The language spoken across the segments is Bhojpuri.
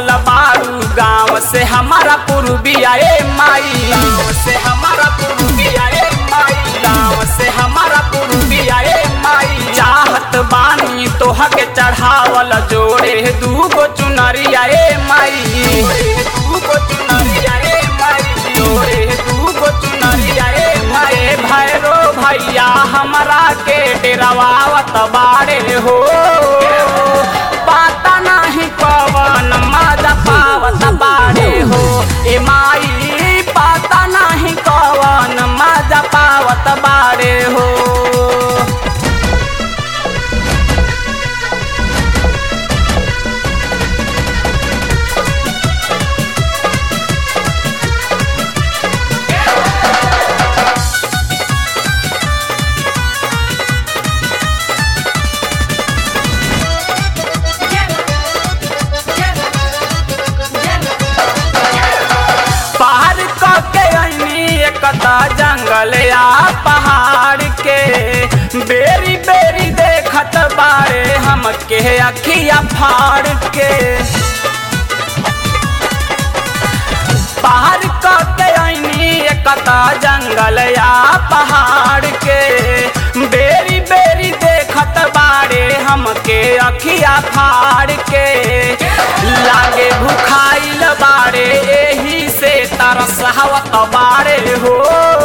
बसल बारू गाँव से हमारा पूर्विया ए माई गाँव से हमारा पूर्विया ए माई गाँव से हमारा पूर्विया ए माई चाहत बानी तोह के चढ़ावल जोड़े दूगो चुनरिया ए माई दूगो चुनरिया ए माई जोड़े दूगो चुनरिया ए माई भैरो भैया हमरा के डेरावावत बाड़े हो पाता नाही कवन मजा पावत बाड़े हो ए माई पाता नाही कवन मजा पावत बाड़े हो पार के ऐनी एकता जंगल या पहाड़ के बेरी बेरी देखत बारे हमके अखिया फाड़ के पार के ऐनी एकता जंगल या पहाड़ के बेरी बेरी देखत बारे हमके अखिया फाड़ के लागे भुखाइल बारे एही से तरस हवत बारे हो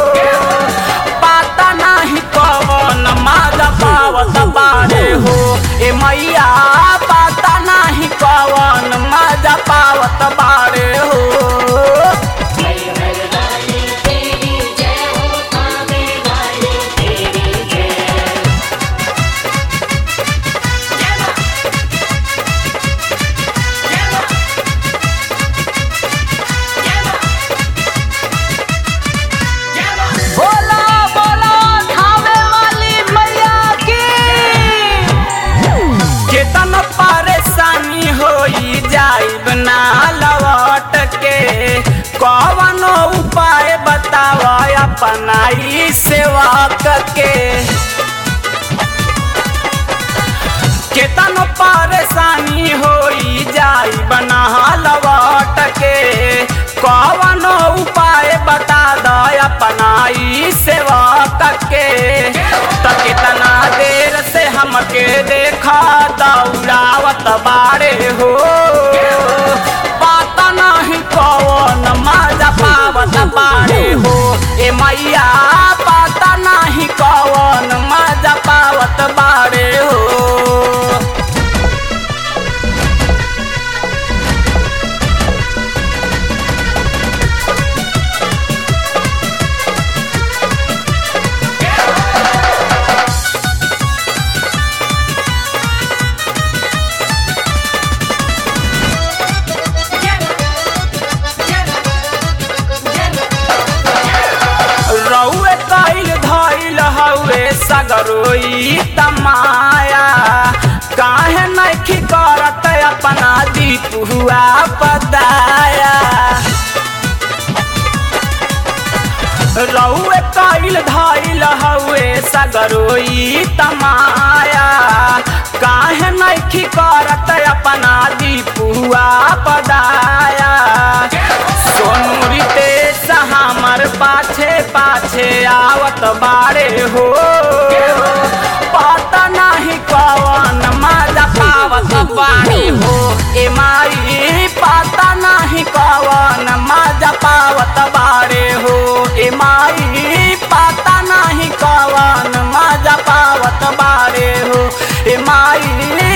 पाता नाही कवन माजा पावत बारे हो ए मैया पाता नाही कवन माजा पावत बारे हो हर हर वाली तेरी जय हो कावे वाली तेरी जय जय मां जय मां जय मां जय मां बोला बोला खावे वाली मैया की केतन परेशानी होई जाइब ना लौट के कवनो उपाय बताव अपनाई सेवा के केतन परेशानी होई जाई बना लौट के कवनो उपाय बता द अपनाई सेवा के त कितना देर से हमके देखा दौड़ावत बारे हो पाता नहीं कवन मजा पावत बारे हो ए मैया पाता नहीं कवन मजा पावत बारे हो जय मां जय मां जय मां रउए कैल धैल हउए सगरोई तमाया काहे नखी करत अपना दीप हुआ पदाया रउए कैल धैल हउए सगरोई तमाया काहे नखी करत अपना दीप हुआ पदाया सोनू रितेश हमर पाछे पाछे आवत बारे हो पता नहीं कवन मजा पावत बारे हो ए माई पता नहीं कवन मजा पावत बारे हो ए माई पता नहीं कवन मजा पावत बारे हो ए माई